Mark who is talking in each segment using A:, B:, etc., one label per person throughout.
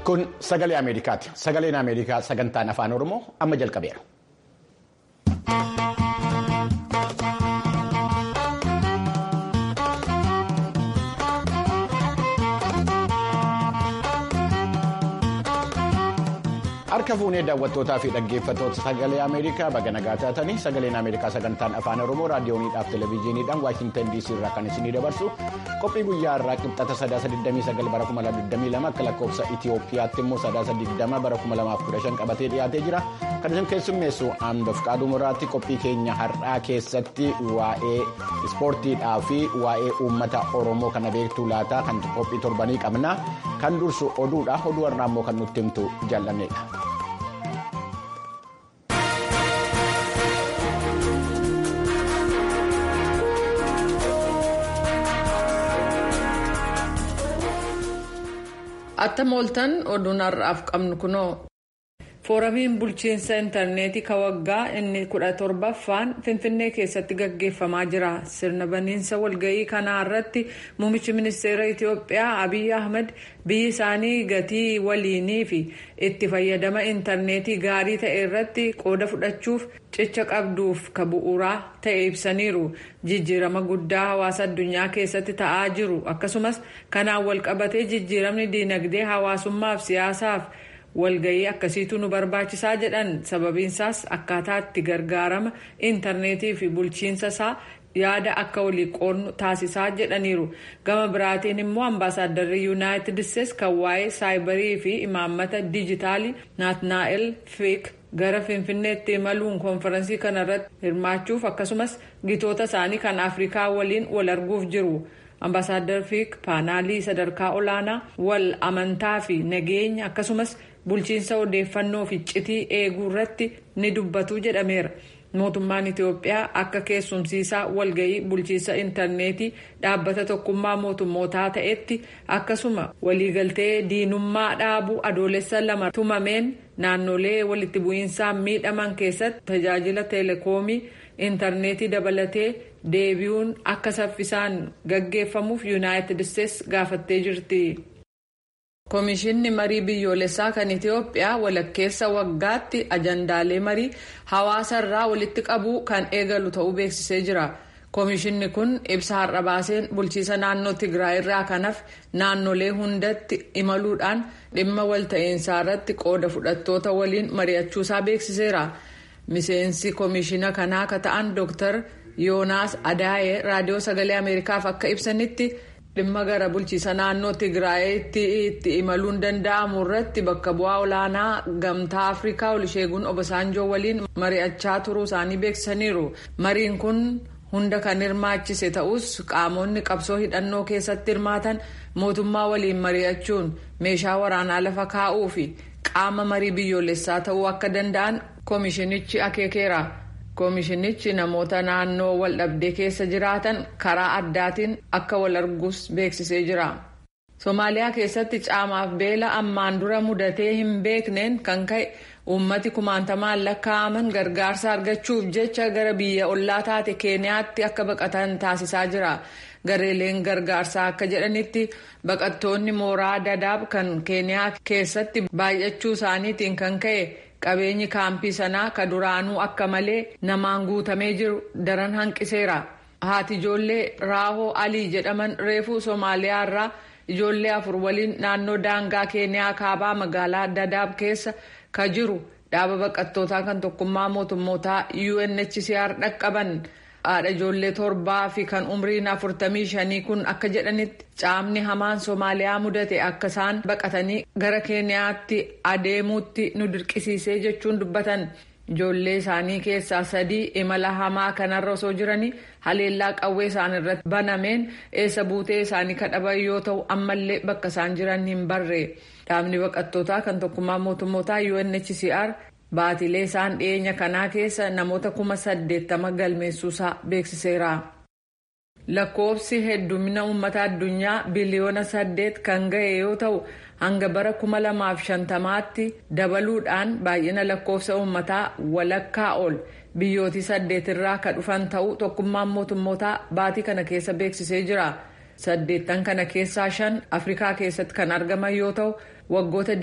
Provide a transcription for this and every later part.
A: Kun sagalee Ameerikaati. Sagaleen Ameerikaa sagantaan afaan Oromoo amma jalqabeera. Harka fuunee daawwattootaa fi dhaggeeffattoota sagalee Ameerikaa baga nagaa taatanii sagaleen Ameerikaa sagantaan afaan Oromoo raadiyooniidhaaf televezyiiniidhaan Waashintan DC irraa kan isinii dabarsu qophii guyyaa irraa qixxata sadaasa 29 bara 2022 akka lakkoofsa Itiyoophiyaatti immoo sadaasa 20 bara 2015 qabatee dhiyaatee jira. Kan isin keessummeessu Aandof Qaadumuraatti qophii keenya har'aa keessatti waa'ee ispoortiidhaa fi waa'ee uummata Oromoo kana beektuu laataa kan qophii torbanii qabna. Kan dursu oduudha. Oduu har'aa immoo kan nutti himtu jaallanneedha.
B: Attam ooltan oduun har'aaf qabnu kunoo. Fooramiin bulchiinsa intarneetii ka waggaa inni kudha torbaffaan Finfinnee keessatti gaggeeffamaa jira. Sirna baniinsa walga'ii kanaa irratti muummichi ministeera Itiyoophiyaa Abiy Ahmed biyyi isaanii gatii waliinii fi itti fayyadama intarneetii gaarii ta'e irratti qooda fudhachuuf cicha qabduuf ka bu'uuraa ta'e ibsaniiru. Jijjiirama guddaa hawaasa addunyaa keessatti ta'aa jiru akkasumas kanaan walqabatee jijjiiramni diinagdee hawaasummaaf siyaasaaf. walgayii akkasiitu nu barbaachisaa jedhan sababiinsaas akkaataa itti gargaarama intarneetii fi bulchiinsa isaa yaada akka walii qoodnu taasisaa jedhaniiru gama biraatiin immoo ambaasaaddarri yuunaayitid isteetsi kan waa'ee saayibarii fi imaammata dijitaalii naatnaa'el fiik gara finfinneetti imaluun koonferansii kanarratti hirmaachuuf akkasumas gitoota isaanii kan afrikaa waliin wal arguuf jiru. ambaasaadar fiik paanaalii sadarkaa olaanaa wal amantaa fi nageenya akkasumas bulchiinsa odeeffannoo fi iccitii eeguu irratti ni dubbatu jedhameera. mootummaan itiyoophiyaa akka keessumsiisaa walgayii bulchiinsa intarneetii dhaabbata tokkummaa mootummootaa ta'etti akkasuma waliigaltee diinummaa dhaabuu adoolessa lama tumameen naannolee walitti bu'iinsaan miidhaman keessatti tajaajila teelekoomii intarneetii dabalatee deebi'uun akka saffisaan gaggeeffamuuf yuunaayitid isteetsi gaafattee jirti. Komishinni marii biyyoolessaa kan Itiyoophiyaa walakkeessa waggaatti ajandaalee marii hawaasa irraa walitti qabuu kan eegalu ta'uu beeksisee jira. Komishinni kun ibsa har'a baaseen bulchiisa naannoo Tigraay irraa kanaaf naannolee hundatti imaluudhaan dhimma walta'iinsaa irratti qooda fudhattoota waliin mari'achuusaa beeksiseera. Miseensi komishina kanaa ka ta'an Dr. Yoonaas Adaayee raadiyoo sagalee Ameerikaaf akka ibsanitti. dhimma gara bulchiisa naannoo tigraayitti itti imaluun danda'amu irratti bakka bu'aa olaanaa gamtaa afrikaa olisheeguun obasaanjoo waliin mari'achaa turuu isaanii beeksisaniiru mariin kun hunda kan hirmaachise ta'us qaamonni qabsoo hidhannoo keessatti hirmaatan mootummaa waliin mari'achuun meeshaa waraanaa lafa kaa'uu fi qaama marii biyyoolessaa ta'uu akka danda'an koomishinichi akeekeera. koomishinichi namoota naannoo wal dhabdee keessa jiraatan karaa addaatiin akka wal arguus beeksisee jira. Somaaliyaa keessatti caamaaf beela ammaan dura mudatee hin beekneen kan ka'e uummati kumaantamaan lakkaa'aman gargaarsa argachuuf jecha gara biyya ollaa taate keeniyaatti akka baqatan taasisaa jira. Gareeleen gargaarsaa akka jedhanitti baqattoonni mooraa dadaab kan keeniyaa keessatti baay'achuu isaaniitiin kan ka'e. qabeenyi kaampii sanaa ka duraanuu akka malee namaan guutamee jiru daran hanqiseera haati ijoollee raahoo alii jedhaman reefuu somaaliyaa irraa ijoollee afur waliin naannoo daangaa keeniyaa kaabaa magaalaa dadaab keessa ka jiru dhaaba baqattootaa kan tokkummaa mootummootaa UNHCR dhaqqaban haadha ijoollee torbaa fi kan umriin afurtamii shanii kun akka jedhanitti caamni hamaan soomaaliyaa mudate akka isaan baqatanii gara keeniyaatti adeemuutti nu dirqisiisee jechuun dubbatan ijoollee isaanii keessaa sadii imala hamaa kanarra osoo jiranii haleellaa qawwee isaan irratti banameen eessa buutee isaanii kadhaban yoo ta'u ammallee bakka isaan jiran hin barre dhaabni baqattootaa kan tokkummaa mootummootaa UNHCR baatilee isaan dhiyeenya kanaa keessa namoota kuma saddeettama galmeessuusaa beeksiseera. lakkoofsi heddumina uummata addunyaa biliyoona saddeet kan ga'e yoo ta'u hanga bara kuma lamaaf shantamaatti dabaluudhaan baay'ina lakkoofsa uummataa walakkaa ol biyyootii saddeetirraa ka dhufan ta'uu tokkummaan mootummootaa baatii kana keessa beeksisee jira. saddeettan kana keessaa shan afrikaa keessatti kan argaman yoo ta'u waggoota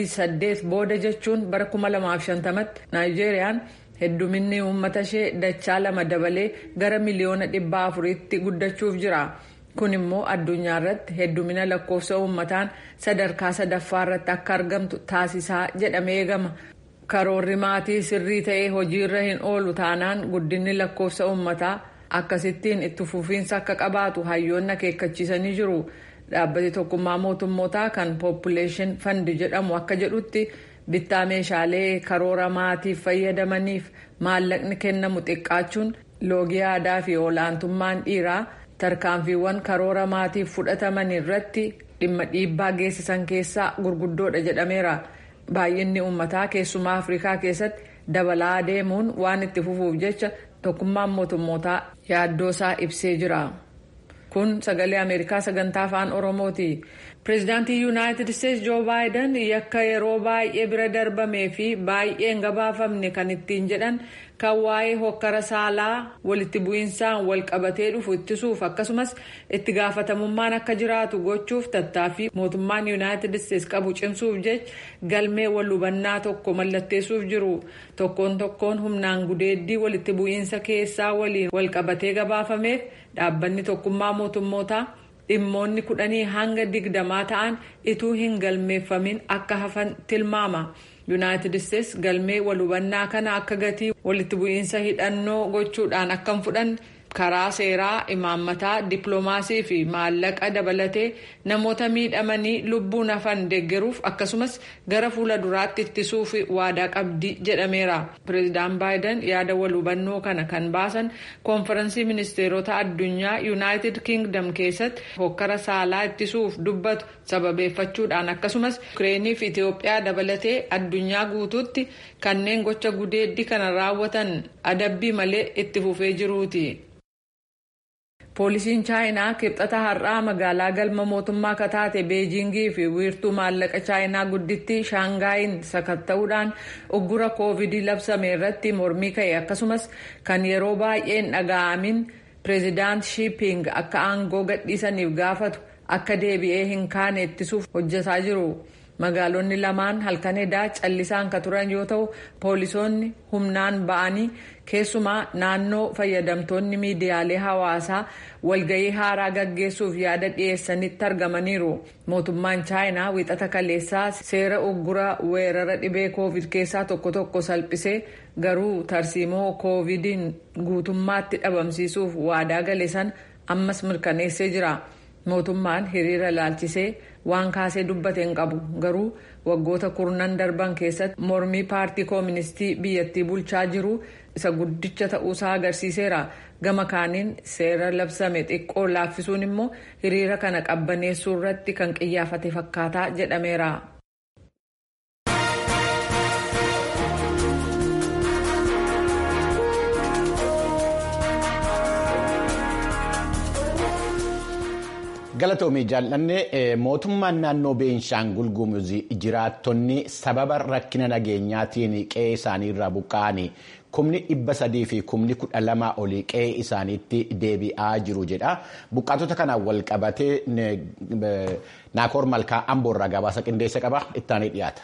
B: 28 booda jechuun bara 2050tti naayijeeriyaan hedduminni uummata ishee dachaa lama dabalee gara miliyoona dhibba afuriitti guddachuuf jira kun immoo addunyaa irratti heddumina lakkoofsa uummataan sadarkaa sadaffaa irratti akka argamtu taasisaa jedhamee eegama karoorri maatii sirrii ta'ee hojiirra hin oolu taanaan guddinni lakkoofsa uummataa akkasittiin itti fufiinsa akka qabaatu hayyoonni akeekkachiisanii jiru dhaabbati tokkummaa mootummootaa kan poppuleeshin fandi jedhamu akka jedhutti bittaa meeshaalee karoora maatiif fayyadamaniif maallaqni kennamu xiqqaachuun loogii aadaa fi olaantummaan dhiiraa tarkaanfiiwwan karoora maatiif fudhataman irratti dhimma dhiibbaa geessisan keessaa gurguddoodha jedhameera baay'inni uummataa keessumaa afrikaa keessatti dabalaa deemuun waan itti fufuuf jecha tokkummaan mootummootaa yaaddoosaa ibsee jira kun sagalee ameerikaa sagantaa afaan oromooti pireezidaantii yuunaayitid isteetsi joo baayiden yakka yeroo baay'ee bira darbamee fi baay'ee hin gabaafamne kan ittiin jedhan kan waa'ee hokkara saalaa walitti bu'iinsaan wal qabatee dhufu ittisuuf akkasumas itti gaafatamummaan akka jiraatu gochuuf tattaaffii mootummaan yuunaayitid isteetsi qabu cimsuuf jecha galmee wal hubannaa tokko mallatteessuuf jiru tokkoon tokkoon humnaan gudeeddii walitti bu'iinsa keessaa waliin wal qabatee gabaafameef dhaabbanni tokkummaa mootummootaa dhimmoonni kudhanii hanga digdamaa ta'an ituu hin galmeeffamin akka hafan tilmaama. yuunaayitid isteetsi galmee wal hubannaa kana akka gatii walitti bu'iinsa hidhannoo gochuudhaan akka hin fudhanne karaa seeraa imaammataa dippiloomaasii fi maallaqa dabalatee namoota miidhamanii lubbuun hafan deeggaruuf akkasumas gara fuula duraatti ittisuuf waadaa qabdi jedhameera pireezidaan baayiden yaada wal hubannoo kana kan baasan koonferansii ministeerota addunyaa yuunaayitid kingdom keessatti hokkara saalaa ittisuuf dubbatu sababeeffachuudhaan akkasumas ukireenii fi itiyoophiyaa dabalatee addunyaa guutuutti kanneen gocha gudeeddii kana raawwatan adabbii malee itti fufee jiruuti. poolisiin chaayinaa kibxata har'aa magaalaa galma mootummaa kataate beejingii fi wiirtuu maallaqa chaayinaa guddittii shaangaayin sakatta'uudhaan uggura koovidii labsame irratti mormii ka'e akkasumas kan yeroo baay'ee hin dhaga'amin pireezidaant shiiping akka aangoo gadhiisaniif gaafatu akka deebi'ee hin kaane ittisuuf hojjetaa jiru. magaalonni lamaan halkan edaa callisaan ka turan yoo ta'u poolisoonni humnaan ba'anii keessumaa naannoo fayyadamtoonni miidiyaalee hawaasaa walgahii haaraa gaggeessuuf yaada dhiyeessanitti argamaniiru mootummaan chaayinaa wixata kaleessaa seera uggura weerara dhibee koovid keessaa tokko tokko salphisee garuu tarsiimoo koovidiin guutummaatti dhabamsiisuuf waadaa gale san ammas mirkaneessee jira. mootummaan hiriira laalchisee waan kaasee dubbate hin qabu garuu waggoota kurnan darban keessatti mormii paartii kooministii biyyattii bulchaa jiru isa guddicha ta'uusaa agarsiiseera gama kaaniin seera labsame xiqqoo laaffisuun immoo hiriira kana qabbaneessuu irratti kan qiyyaafate fakkaataa jedhameera.
A: galatoomii jaallannee mootummaan naannoo beenshaangul gumuzii jiraattonni sababa rakkina nageenyaatiin qe'ee isaanii irraa buqqa'anii kumni dhibba sadii fi kumni kudha lama olii qe'ee isaaniitti deebi'aa jiru jedha buqqaatota kanaan wal qabatee naakoor malkaa amboorraa gabaasa qindeessa qaba ittaanii dhiyaata.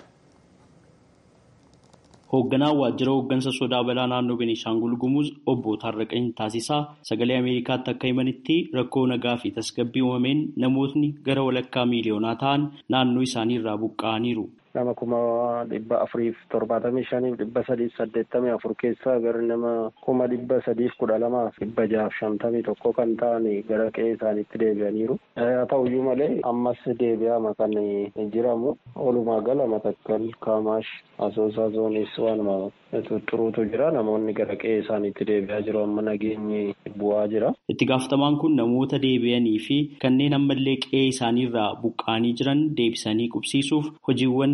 C: hoogganaa waajjira hooggansa sodaa balaa naannoo Beenishaangul Gumuz obbo Taarraqany Taasisaa sagalee Ameerikaatti akka himanitti rakkoo nagaa fi tasgabbii uumameen namootni gara walakkaa miiliyoonaa ta'an naannoo isaanii irraa buqqa'aniiru.
D: nama kuma dhibba afuriif torbaatamii shaniif dhibba sadiif saddeettamii afur keessaa gara nama kuma dhibba sadiif kudha lamaaf dhibba jaaf shantamii tokko kan ta'an gara qe'ee isaaniitti deebi'aniiru. haa ta'uyyuu malee ammas deebi'ama kan jiramu olumaa gala matakkal kaamaash asoosaa zoonis waanuma xuruutu jira namoonni gara qe'ee isaaniitti deebi'aa jiru amma nageenyi bu'aa jira.
C: itti gaafatamaan kun namoota deebi'anii fi kanneen ammallee qe'ee isaaniirraa buqqa'anii jiran deebisanii qubsiisuuf hojiiwwan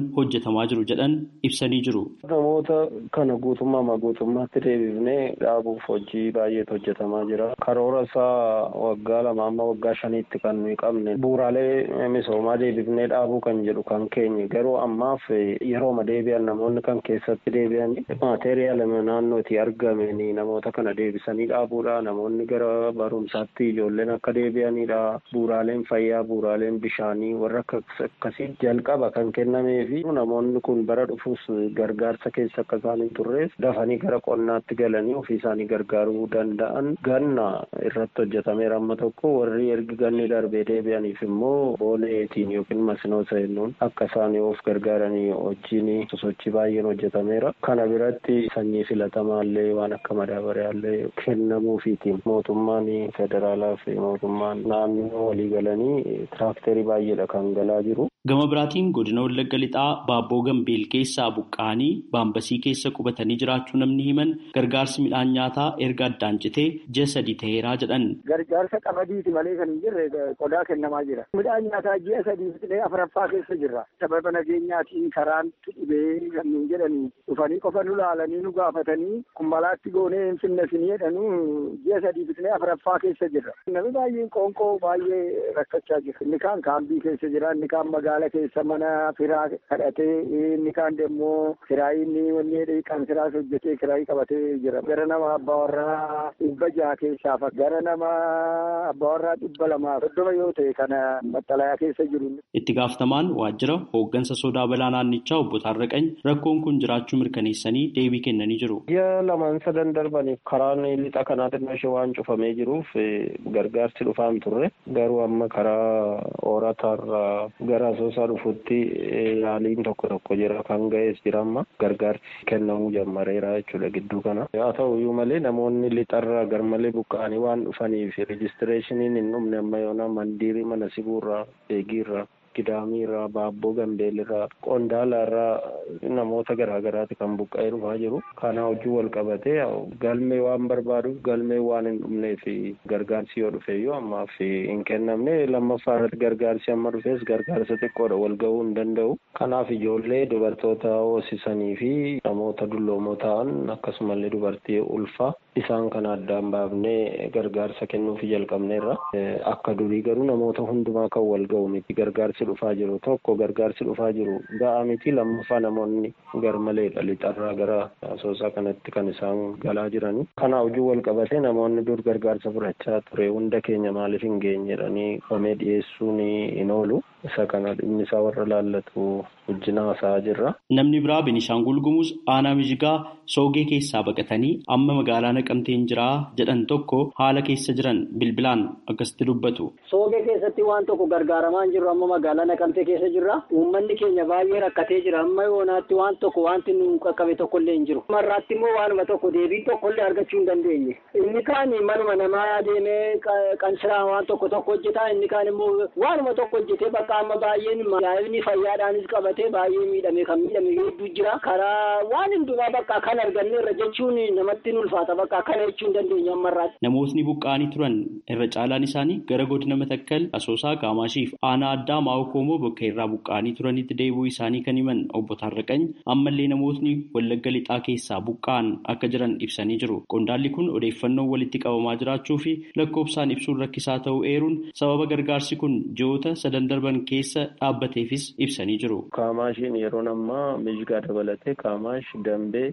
C: hojjetamaa jiru jedhan ibsanii jiru.
D: Namoota kana guutummaa guutummaatti deebifnee dhaabuuf hojii baay'eetu hojjetamaa jira. Karoora isaa waggaa lama amma waggaa shaniitti kan nuyi qabne bu'uuraalee misoomaa deebifnee dhaabuu kan jedhu kan keenya garuu ammaaf yerooma deebi'an namoonni kan keessatti deebi'an maateeriyaal naannootii argameen namoota kana deebisanii dhaabuudha. Namoonni gara barumsaatti ijoolleen akka deebi'anidha. Bu'uuraaleen fayyaa, bu'uuraaleen bishaanii warra akkasii jalqaba kan kennamee fi namoonni kun bara dhufuus gargaarsa keessa akka isaan hin turreef dafanii gara qonnaatti galanii ofii isaanii gargaaruu danda'an ganna irratti hojjetameera amma tokko warri ergi ganni darbee deebi'aniif immoo booneetiin yookiin masnoo seenuun akka isaan of gargaaranii hojiin sosochii baay'een hojjetameera. Kana biratti sanyii filatamaallee waan akka madaabariyaallee kennamuufiitiin mootummaan federaalaa fi mootummaan naannoo walii galanii tiraakterii baay'eedha kan galaa jiru.
C: Gama biraatiin godina Wallagga Lixaa Baabboo Gambeel keessaa buqqa'anii baambasii keessa qubatanii jiraachuu namni himan gargaarsi midhaan nyaataa erga addaan citee ji'a sadii ta'eeraa jedhan.
E: Gargaarsa qamadiiti malee kan hin jirre qodaa kennamaa jira. Midhaan nyaataa ji'a sadii fixee afuraffaa keessa jirra. Sababa nageenyaatiin karaan dhibee kan nuun jedhanii dhufanii qofa nu laalanii nu gaafatanii kumbalaatti goonee hin finne sinii jedhanuu ji'a sadii fixee afuraffaa keessa jirra. Namni baay'een qoonqoo baay'ee rakkachaa jira. Inni kaan kaambii keessa jira, inni kaan magaala keessa mana firaa kadhatee inni kaan deemmoo kiraayinni wanni kan firaas hojjetee kiraayii qabatee jira. Gara nama abbaa warraa dhibba jaha keessaaf gara nama abbaa warraa dhibba lamaa soddoma yoo ta'e kana maxxalayaa keessa jiru.
C: Itti gaafatamaan waajjira hooggansa sodaa balaa naannichaa obbo Taarraqany rakkoon kun jiraachuu mirkaneessanii deebii kennanii jiru.
D: Ji'a lamaan sadan darbaniif karaan lixa kanaa xinnoo ishee waan cufamee jiruuf gargaarsi dhufaa hin turre garuu amma karaa ooratarraa gara asoosaa dhufutti yaaliin tokko tokko jira kan ga'ees jira amma gargaarsi kennamuu jalqabeera jechuudha gidduu kana haa ta'u iyyuu malee namoonni lixarraa garmalee buqqa'anii waan dhufaniif rejistireeshiniin hin dhumne amma yoona mandiirii mana sibuurraa eegiirraa gidaamiirraa baabboo gambeelirraa qondaalaarraa namoota garaagaraati kan buqqa'ee dhufaa jiru kana hojii wal qabatee galmee waan barbaaduuf galmee waan hin dhumneef gargaarsi yoo dhufe iyyuu ammaaf hin kennamne lammaffaa irratti gargaarsi amma dhufes gargaarsa xiqqoodha wal ga'uu hin danda'u kanaaf ijoollee dubartoota hoosisanii fi namoota dulloomoo ta'an akkasumallee dubartii ulfaa isaan kana addaan baafnee gargaarsa kennuufi jalqabneerra akka durii garuu namoota hundumaa kan wal ga'u miti gargaarsi dhufaa jiru tokko gargaarsi dhufaa jiru ga'aa miti lammaffaa namoonni garmaleedha lixarraa gara asoosaa kanatti kan isaan galaa jiranii kana hojii wal qabatee namoonni dur gargaarsa fudhachaa ture hunda keenya maaliif hin geenye jedhanii dhomee dhiyeessuun hin oolu isa kana dhimmi isaa warra laallatu wajjin haasa'aa jirra.
C: Namni biraa Benishaangul Gumuz aanaa mijigaa soogee keessaa baqatanii amma magaalaa naqamteen jiraa jedhan tokko haala keessa jiran bilbilaan akkasitti dubbatu.
E: Soogee keessatti waan tokko gargaaramaa hin jirru amma magaalaa naqamtee keessa jirra. Uummanni keenya baay'ee rakkatee jira. Amma yoonaatti waan tokko wanti nu qaqqabe tokkollee hin jiru. Marraatti immoo waanuma tokko deebii tokkollee argachuu hin dandeenye. Inni kaan manuma namaa deemee qansiraa waan tokko tokko hojjeta. Inni kaan immoo waanuma tokko hojjetee bakka amma baay'een yaa'ibni fayyaadhaanis qabatee baay'ee miidhame kan miidhame hedduu jira. Karaa waan hundumaa bakka kan arganneerra jechuun namatti ulfaata bakka kana jechuun dandeenya ammarraatti.
C: Namootni buqqa'anii turan irra caalaan isaanii gara godina Matakkal Asoosaa Qaamaashiif aanaa addaa Maa'oo Koomoo bakka irraa buqqa'anii turanitti deebi'uu isaanii kan himan obbo Taarraqany ammallee namootni Wallagga Lixaa keessaa buqqa'an akka jiran ibsanii jiru. Qondaalli kun odeeffannoon walitti qabamaa jiraachuu fi lakkoofsaan ibsuun rakkisaa ta'uu eeruun sababa gargaarsi kun ji'oota sadan darban keessa dhaabbateefis ibsanii jiru.
D: Qaamaashiin yeroo ammaa mijigaa dabalatee Qaamaash Dambee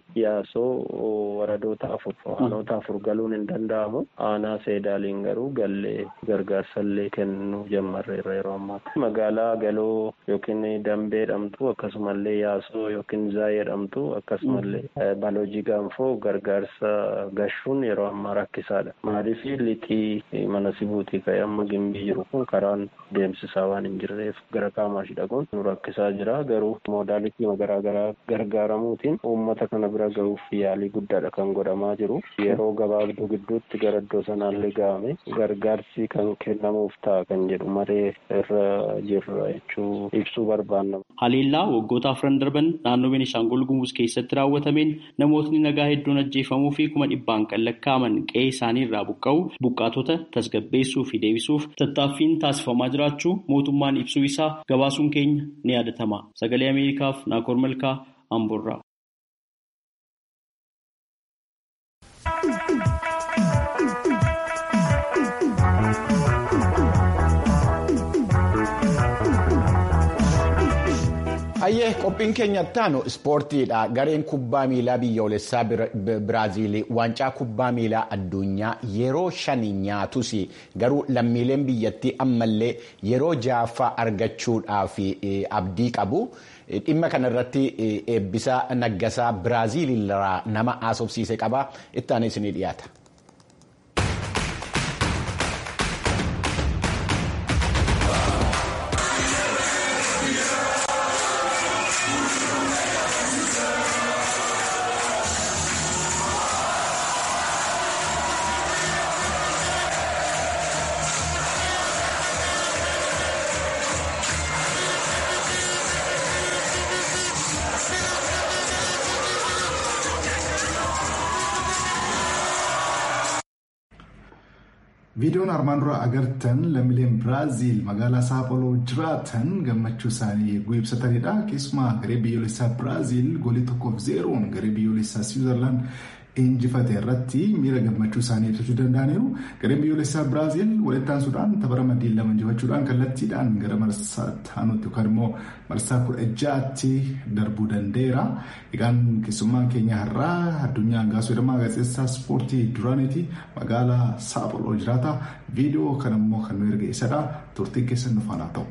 D: Yaasoo waradoota afur aanoota afur galuun hin danda'amu. Aanaa seedaaliin garuu gallee gargaarsallee kennuu jalqabneerra yeroo ammaatti. Magaalaa galoo yookiin dambee jedhamtu akkasumallee yaasoo yookiin zaayee jedhamtu akkasumallee baloojii gaanfoo gargaarsa gashuun yeroo ammaa rakkisaadha. Maaliif lixii mana sibuutii ka'ee amma gimbii jiru kun karaan deemsisaa waan hin jirreef gara qaamaashi dhaquun nu rakkisaa jira. Garuu moodaalitii garaagaraa gargaaramuutiin uummata kana bira gahuuf yaalii guddaadha kan godhamaa jiru. Yeroo gabaabduu gidduutti gara iddoo sanaallee ga'ame gargaarsi kan kennamuuf ta'a kan jedhu maree irra jirra jechuu ibsuu barbaanna.
C: Haleellaa waggoota afran darban naannoo Beenishaangul Gumuz keessatti raawwatameen namootni nagaa hedduun ajjeefamuu fi kuma dhibbaan kan lakkaa'aman qe'ee isaanii irraa buqqa'u buqqaatota tasgabbeessuu fi deebisuuf tattaaffiin taasifamaa jiraachuu mootummaan ibsuu isaa gabaasuun keenya ni yaadatama. Sagalee Ameerikaaf Naakoor Malkaa Amboorraa.
A: Hayyee qophiin keenya ittaanu ispoortiidha. Gareen kubbaa miilaa biyyoolessaa Biraaziilii waancaa kubbaa miilaa addunyaa yeroo shanii nyaatus garuu lammiileen biyyattii ammallee yeroo ja'affaa argachuudhaaf abdii qabu. Dhimma kanarratti eebbisaa naggasaa Biraaziilirraa nama haasofsiise qaba. Ittaanis ni dhiyaata.
F: Viidiyoon armaan dura agartan lammiileen Biraaziil magaalaa Saapholoo jiraatan gammachuu isaanii eeguu ibsatanidha. Keessumaa garee biyyoolessaa Biraaziil goolii tokkoof zeeroon garee biyyoolessaa Siwiizerlaand injifate irratti miira gammachuu isaanii ibsachuu danda'aniiru. Gareen biyyoolessaa Biraaziil walittaansuudhaan tapha ramaddii lama injifachuudhaan kallattiidhaan gara marsaa taanutti yookaan immoo marsaa kudha ja'aatti darbuu danda'eera. Egaan keessummaan keenya har'aa addunyaa hangaasuu jedhama gaazexeessaa ispoortii duraaniiti magaalaa Saapholoo jiraata. Viidiyoo kana immoo kan nu erge isadha. Turtiin keessan nu faana ta'u.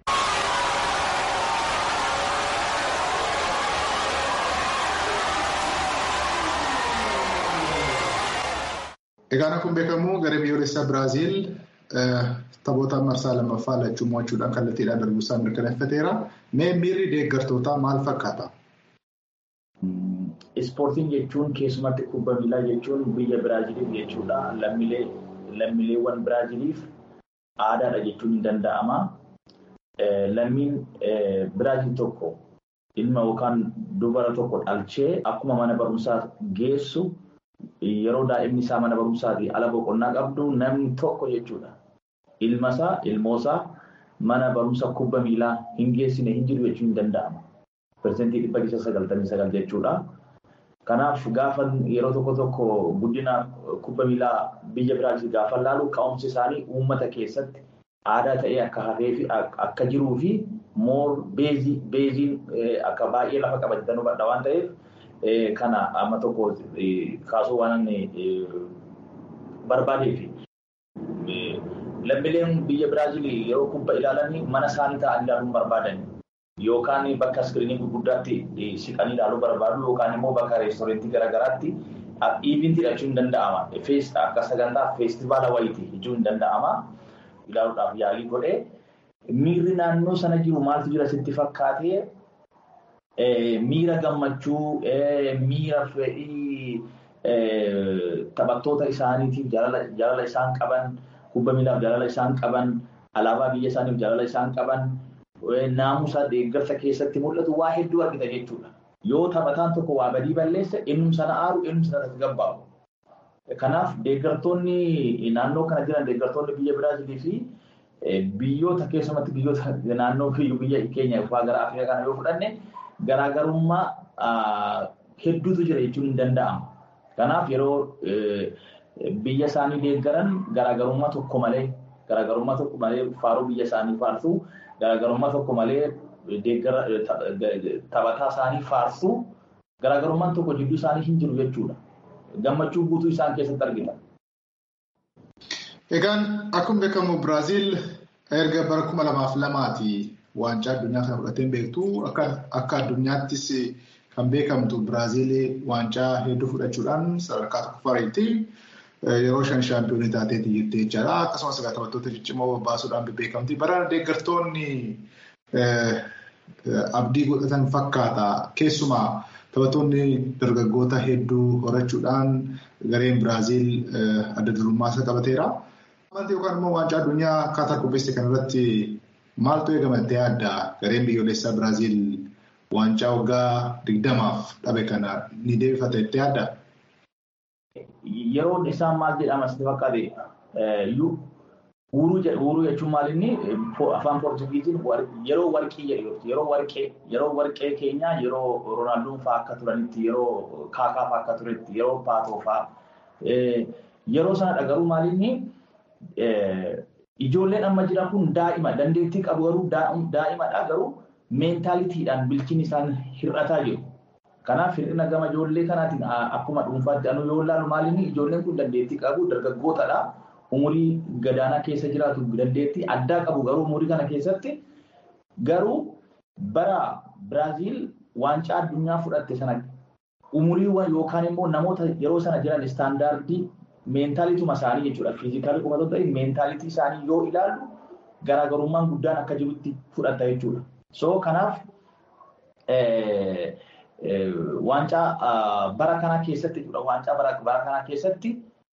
F: Egaan akkuma beekamu garee biyyoolessaa Biraaziil taphoota marsaa lammaffaa lachuu mo'achuudhaan kallattiidhaan darbuu isaa mirkaneeffateera. Mee miirri deeggartootaa maal fakkaata?
G: Ispoortiin jechuun keessumatti kubbaa miilaa jechuun biyya Biraaziiliif jechuudha. Lammiileewwan Biraaziiliif aadaadha jechuun ni danda'ama. Lammiin Biraaziil tokko ilma yookaan dubara tokko dhalchee akkuma mana barumsaa geessu yeroo daa'imni isaa mana barumsaatii ala boqonnaa qabdu namni tokko jechuudha. Ilma isaa ilmoosaa mana barumsa kubbaa miilaa hin geessine hin jiru jechuun ni danda'ama. Persentii dhibba keessa sagaltamii sagal jechuudha. Kanaaf gaafa yeroo tokko tokko guddina kubbaa miilaa biyya Biraaziil gaafa laalu ka'umsi isaanii uummata keessatti aadaa ta'ee akka hafee fi akka jiruu fi moor beeziin akka baay'ee lafa qabatan hubadha waan ta'eef kana amma tokko kaasuu waan barbaadeefi. Lammiileen biyya Biraaziil yeroo kubbaa ilaalan mana isaanii ta'anii ilaaluun barbaadan yookaan bakka iskiriinii gurguddaatti siqanii ilaaluu barbaadu yookaan immoo bakka reestoorantii garaagaraatti iivintii jechuun ni danda'ama. Akka sagantaa feestivaala wayiiti jechuun ni danda'ama. Ilaaluudhaaf yaalii godhee miirri naannoo sana jiru maaltu jira sitti fakkaatee miira gammachuu, miira fedhii taphattoota isaaniitiif jaalala isaan qaban, kubbaa miilaaf jaalala isaan qaban, alaabaa biyya isaaniif jaalala isaan qaban, naamusa deeggarsa keessatti mul'atu waa hedduu argita jechuudha. Yoo taphataan tokko waa badii balleesse innum sana aaru innum sana tasgabbaa'u. Kanaaf deeggartoonni naannoo kana jiran deeggartoonni biyya Biraaziilii fi biyyoota keessumatti biyyoota naannoo biyya keenya fa'aa gara Afrikaa kana yoo fudhanne garaagarummaa hedduutu jira jechuun ni danda'ama. Kanaaf yeroo biyya isaanii deeggaran garaagarummaa tokko malee garaagarummaa tokko malee faaruu biyya isaanii faarsuu garaagarummaa tokko malee taphataa isaanii faarsuu garaagarummaan tokko jidduu isaanii hin jiru jechuudha. Gammachuu guutuu isaan keessatti argita.
F: Egaan akkuma beekamu Biraaziil erga bara kuma lamaaf lamaati waancaa addunyaa kana fudhateen beektu akka addunyaattis kan beekamtu Biraaziil waancaa hedduu fudhachuudhaan sadarkaa tokkoffaariitti yeroo shan shaampiyoonii taateeti jirti jechaadha. Akkasumas egaa taphattoota ciccimoo baasuudhaan beekamti. Bara deeggartoonni abdii godhatan fakkaata. Keessumaa taphattoonni dargaggoota hedduu horachuudhaan gareen Biraaziil adda durummaa isa qabateera. Wanti yookaan immoo waancaa addunyaa akkaataa qopheesse kanarratti Maaltu eegamatee addaa gareen biyyoolessaa Biraaziil waancaa waggaa digdamaaf dhabe kana ni deebifata jettee addaa?
G: Yeroon isaan maal jedhamas ni fakkaate Uuruu jechuun maal inni afaan Poortugiiziin yeroo warqii jedhu yeroo warqee yeroo warqee keenyaa yeroo Roonaaldoon fa'aa akka turanitti yeroo Kaakaa fa'aa akka turetti yeroo Paatoo fa'aa yeroo sanadha garuu maal inni ijoolleen amma jiran kun daa'ima dandeettii qabu garuu daa'imadha garuu meentaalitiidhaan bilchiin isaan hir'ataa jiru. Kanaaf hir'ina gama ijoollee kanaatiin akkuma dhuunfaatti anu yoo ilaalu maal inni ijoolleen kun dandeettii qabu dargaggootadha. umurii gadaanaa keessa jiraatu dandeettii addaa qabu garuu umurii kana keessatti garuu bara Biraaziil waancaa addunyaa fudhatte sana umuriiwwan yookaan immoo namoota yeroo sana jiran istaandaardii meentaalituma isaanii jechuudha. Fiizikaalii qofa ta'e meentaalitii isaanii yoo ilaallu garaagarummaan guddaan akka jirutti fudhata jechuudha. So kanaaf waancaa bara kana keessatti jechuudha. Waancaa bara kana keessatti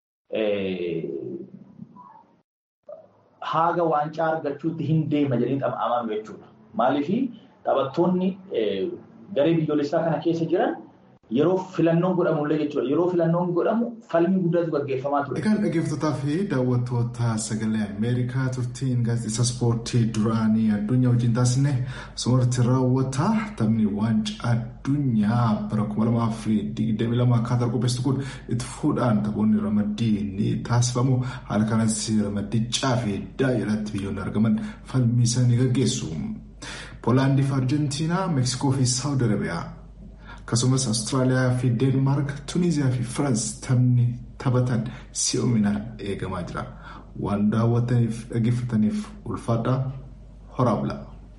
G: haga waancaa argachuutti hin deema jedhanii amanu jechuudha. Maaliif taphattoonni garee biyyoolessaa kana keessa jiran yeroo filannoon godhamullee jechuudha. Yeroo filannoon godhamu falmii guddaatu gaggeeffamaa ture.
F: Egaan dhaggeeffatootaa fi daawwattoota sagalee Ameerikaa turtiin gaazexeessa ispoortii duraanii addunyaa wajjin taasisne sumarratti raawwata taphni waancaa addunyaa bara kuma lamaa fi digdamii lama akkaataa qopheessu kun itti fuudhaan taphoonni ramaddii ni taasifamu. Haala kanas ramaddichaa fi daa'ilatti biyyoonni argaman falmii isaanii gaggeessu. Poolaandii fi Arjentiinaa, Meeksikoo fi Saawud Arabiyaa. akkasumas Awustiraaliyaa fi Deenmaark, Tuniziyaa fi Firaans taphni taphatan si'oominaan eegamaa jira. Waan daawwataniif dhaggeeffataniif ulfaadhaa horaa bula.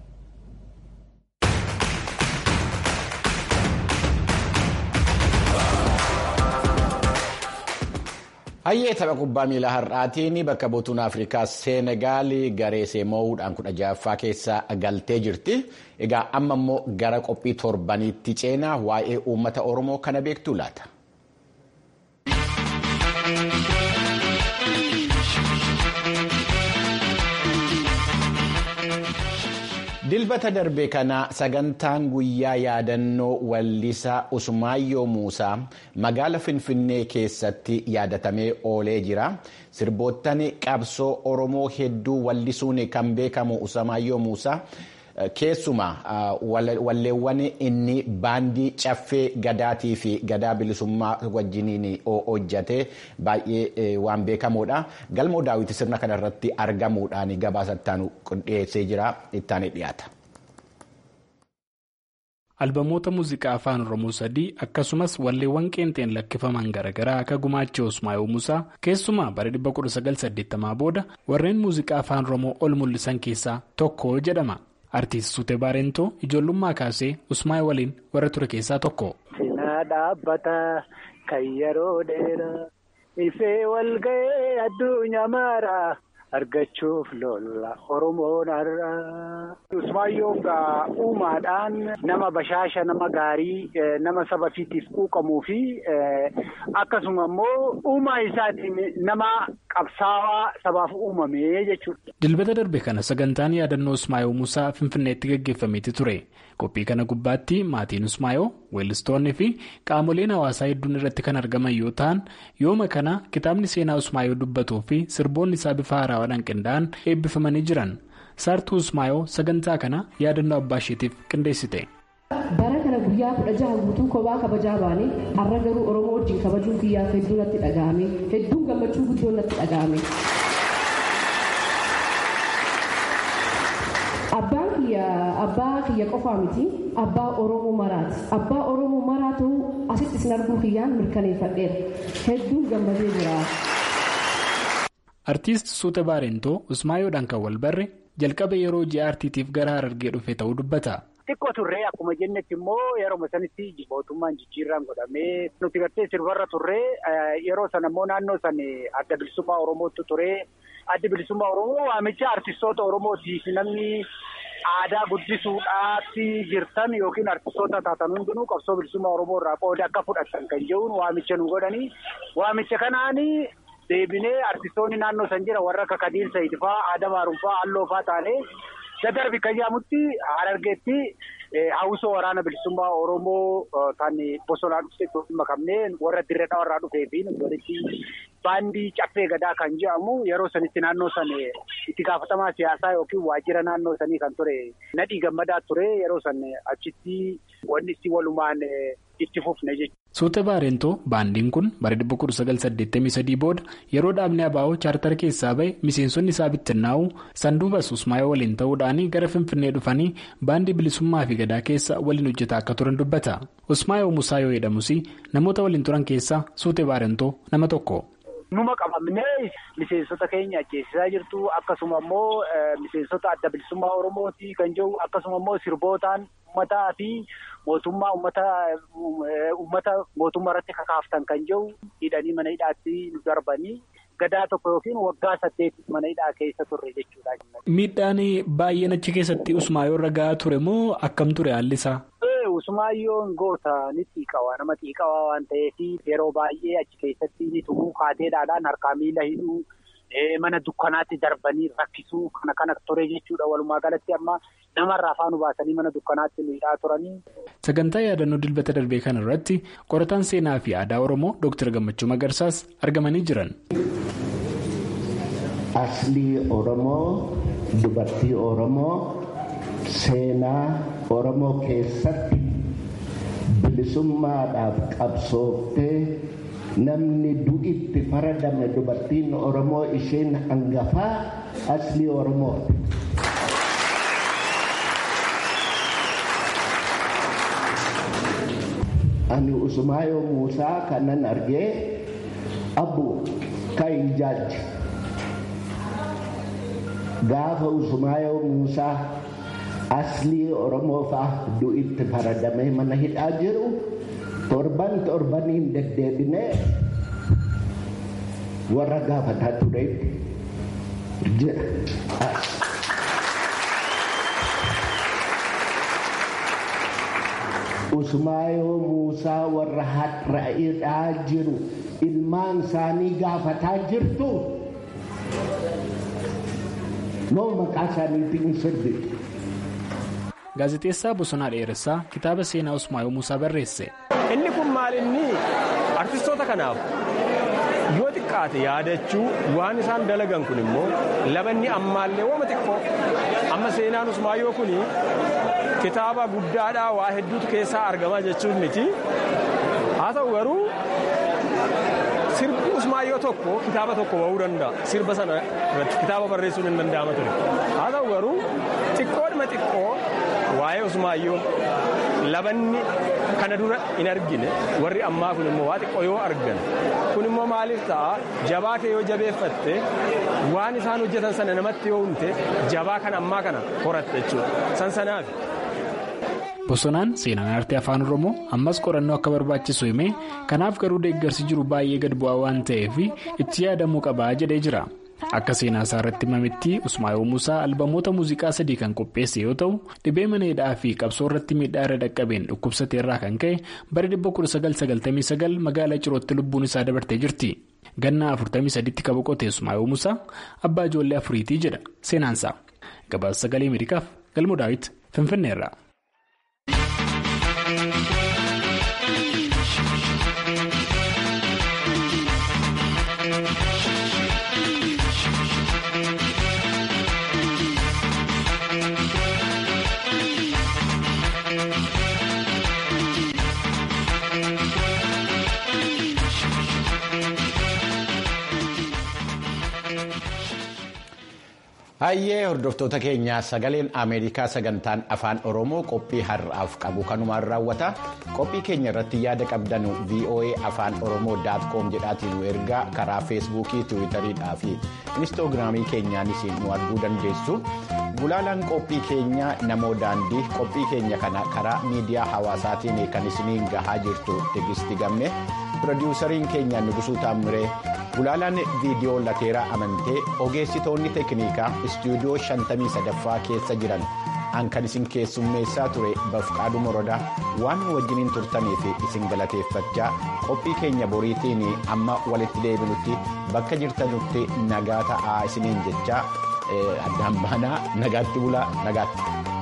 A: Hayyee tapha kubbaa miilaa har'aatiin bakka buutuun Afrikaa Seenegaal garee seemoo'uudhaan kudha ja'affaa keessa galtee jirti. Egaa amma immoo gara qophii torbaniitti ceenaa waa'ee uummata Oromoo kana beektuu laata? Dilbata darbe kana sagantaan guyyaa yaadannoo wallisaa Usmaayyoo Muusaa magaala Finfinnee keessatti yaadatamee oolee jira. Sirboottan qabsoo Oromoo hedduu wallisuun kan beekamu Usmaayyoo Muusaa keessumaa walleewwan inni baandii caffee gadaatii fi gadaa bilisummaa wajjiniin hojjate baay'ee waan beekamuudha. Galmoo daawwiti sirna kanarratti argamuudhaan gabaasa ittaanu dhiyeessee jira ittaanii dhiyaata.
H: albamoota muuziqaa afaan oromoo sadii akkasumas walleewwan qeenxeen lakkifaman garaagaraa akka gumaacha usmaayoo musaa keessumaa bara 1980 booda warreen muuziqaa afaan oromoo ol mul'isan keessaa tokko jedhama artiist suute baarentoo ijoollummaa kaasee usmaayoo waliin warra ture keessaa tokko.
E: Sinaa dhaabbata kan yeroo dheeraa ifee walga'ee addunyaa maaraa. argachuuf lola oromoon har'aa. Usmaayyoon gaa uumaadhaan nama bashaasha nama gaarii nama saba fiitiif quuqamuu fi akkasuma immoo uumaa isaatiin nama qabsaawaa sabaaf uumame jechuudha.
H: Dilbata darbe kana sagantaan yaadannoo Usmaayoo Musaa Finfinneetti gaggeeffameeti ture. Qophii kana gubbaatti maatiin Usmaayoo, weellistoonni fi qaamoleen hawaasaa hedduun irratti kan argaman yoo ta'an yooma kana kitaabni seenaa Usmaayoo dubbatuu fi sirboonni isaa bifa haaraawaan qindaa'an eebbifamanii jiran. Saartuu Usmaayoo sagantaa kana yaadannoo abbaa isheetiif qindeessite.
I: Bara kana guyyaa kudha jaha guutuu kophaa kabajaa baane har'a garuu Oromoo wajjin kabajuun kiyyaaf hedduu natti dhaga'ame hedduun gammachuu guddoo natti dhaga'ame. Abbaan kiyya abbaa kiyya qofaa miti abbaa Oromoo maraati. Abbaa Oromoo maraatu asitti isin arguu kiyyaan mirkaneeffadheera. Hedduun gammadee jira.
H: Artiist Suute Baarentoo Usmaayoodhaan kan wal barre jalqaba yeroo ji'a artiitiif gara Harargee dhufe ta'uu dubbata.
E: Xiqqoo turree akkuma jennetti immoo yeroo sanitti mootummaan jijjiirraan godhamee nuti gartee sirbarra turree yeroo sana immoo naannoo san adda bilisummaa Oromootu turee adda bilisummaa Oromoo waamicha artistoota Oromootiif namni aadaa guddisuudhaatti jirtan yookiin artistoota taatan hundinuu qabsoo bilisummaa Oromoo irraa qooda akka fudhatan kan jedhuun waamicha nu godhanii waamicha kanaanii. Deebinee artistoonni naannoo san jira warra akka Kadiir Sayidifaa, Adamaa Rumfaa, Alloofaa taanee Dadarbi kan jedhamutti Harargeetti hawwisoo waraana bilisummaa Oromoo kan bosonaa dhufteetti makamnee warra dirree dhawarraa dhufee fi walitti baandii caffee gadaa kan jedhamu yeroo sanitti naannoo sana itti gaafatamaa siyaasaa yookiin waajjira naannoo sanii kan ture nadhii gammadaa ture yeroo san achitti wanni itti walumaan itti fufne jechuudha.
H: Suute Baarentoo baandiin kun bara 1983 booda yeroo dhaabni Abaa'oo chaartara keessaa bahe miseensonni isaa bittinnaa'u sanduubas Usmaayoo waliin ta'uudhaan gara Finfinnee dhufanii baandii bilisummaa fi gadaa keessa waliin hojjetaa akka turan dubbata. Usmaayoo Musaa yoo jedhamus namoota waliin turan keessaa Suute Baarentoo nama tokko.
E: Numa qabamnee miseensota keenya ajjeesisaa jirtu akkasuma immoo miseensota adda bilisummaa Oromooti kan jiru akkasuma immoo sirbootaan uummataa fi mootummaa uummata mootummaa irratti kakaaftan kan jiru hidhanii mana hidhaatti nu darbanii gadaa tokko yookiin waggaa saddeet mana hidhaa keessa turre jechuudha.
H: Miidhaan baay'een achi keessatti Usmaayoo irra gahaa ture moo akkam ture haalli isaa?
E: Usmaayyoon goota ni xiiqawaa nama xiiqawaa waan ta'eef yeroo baay'ee achi keessatti ni tumuu kaateedhaadhaan harkaa miila hidhuu mana dukkanaatti darbanii rakkisuu kana kana ture jechuudha walumaa galatti amma namarraa afaan baasanii mana dukkanaatti nu hidhaa turanii.
H: Sagantaa yaadannoo dilbata darbee kana irratti qorataan seenaa fi aadaa Oromoo Dr. Gammachuu Magarsaas argamanii jiran.
J: Aslii Oromoo dubartii Oromoo. Seenaa Oromoo keessatti bilisummaadhaaf qabsooftee namni du'itti faradame dubartiin Oromoo isheen hangafaa aslii Oromooti. Ani Usmaayoo Muusaa kanan argee abbu kan jaaji. Gaafa Usmaayoo Muusaa. aslii oromoo fa'a du'itti faradamee mana hidhaa jiru torban torbaniin deddeebinee warra gaafataa tureetti jira. Usmaayoo Muusaa warra har'a hidhaa jiru ilmaan isaanii gaafataa jirtu noo maqaa isaaniitiin sirbitu.
H: Gaazexeessaa Bosonaa Dheeressaa kitaaba seenaa Usmaayoo Muusaa barreesse.
K: Inni kun maal inni artistoota kanaaf yoo xiqqaate yaadachuu waan isaan dalagan kun immoo labanni ammaallee wooma xiqqoo amma seenaan Usmaayoo kun kitaaba guddaadhaa waa hedduutu keessaa argamaa jechuun miti haa ta'u garuu sirbi Usmaayoo tokko kitaaba tokko ba'uu danda'a sirba sana irratti kitaaba barreessuun hin danda'ama ture haa ta'u garuu xiqqoodhuma xiqqoo waa'ee Usmaayyoo labanni kana dura hin argine warri ammaa kun immoo waa xiqqoo yoo argan kun immoo maaliif ta'a jabaa kee yoo jabeeffatte waan isaan hojjetan sana namatti yoo humte jabaa kan ammaa kana horatte jechuudha san sanaaf.
H: Bosonaan seenaan aartii afaan Oromoo ammas qorannoo akka barbaachisu himee kanaaf garuu deeggarsi jiru baay'ee gad bu'aa waan ta'eef itti yaadamuu qabaa jedhee jira. Akka seenaa isaa irratti himametti Usmaayoo Muusaa albamoota muuziqaa sadii kan qopheesse yoo ta'u dhibee mana hidhaa fi qabsoo irratti miidhaa irra dhaqqabeen dhukkubsate irraa kan ka'e bara 1999 magaalaa Cirootti lubbuun isaa dabartee jirti. Ganna 43tti kan boqote Usmaayoo Muusaa abbaa ijoollee afuriitii jedha seenaansaa. Gabaasa sagalee Ameerikaaf galmoo daawwiti Finfinneerra.
A: Hayyee hordoftoota keenyaa sagaleen Ameerikaa sagantaan afaan Oromoo qophii har'aaf qabu kanumaan raawwata. Qophii keenya irratti yaada qabdan VOA afaan Oromoo daatkoom jedhaatiin nu ergaa karaa feesbuukii, tiwiitariidhaa fi inistoogiraamii keenyaanis nu arguu dandeessu. Gulaalaan qophii keenya namoo daandii qophii keenya kana karaa miidiyaa hawaasaatiin kan isiniin gahaa jirtu Tegisti Gamme. Pirodiwusariin keenya Nugusuu Taammiree. Gulaalaan viidiyoo lateeraa amantee ogeessitoonni teeknikaa istuudiyoo 53ffaa keessa jiran kan isin keessummeessaa ture bafqaadhu morodaa waan wajjiniin turtaniif isin galateeffachaa qophii keenya boriitiin amma walitti deebinutti bakka jirtanutti nagaa ta'aa isiniin jechaa addaan baanaa nagaatti bulaa nagaatti.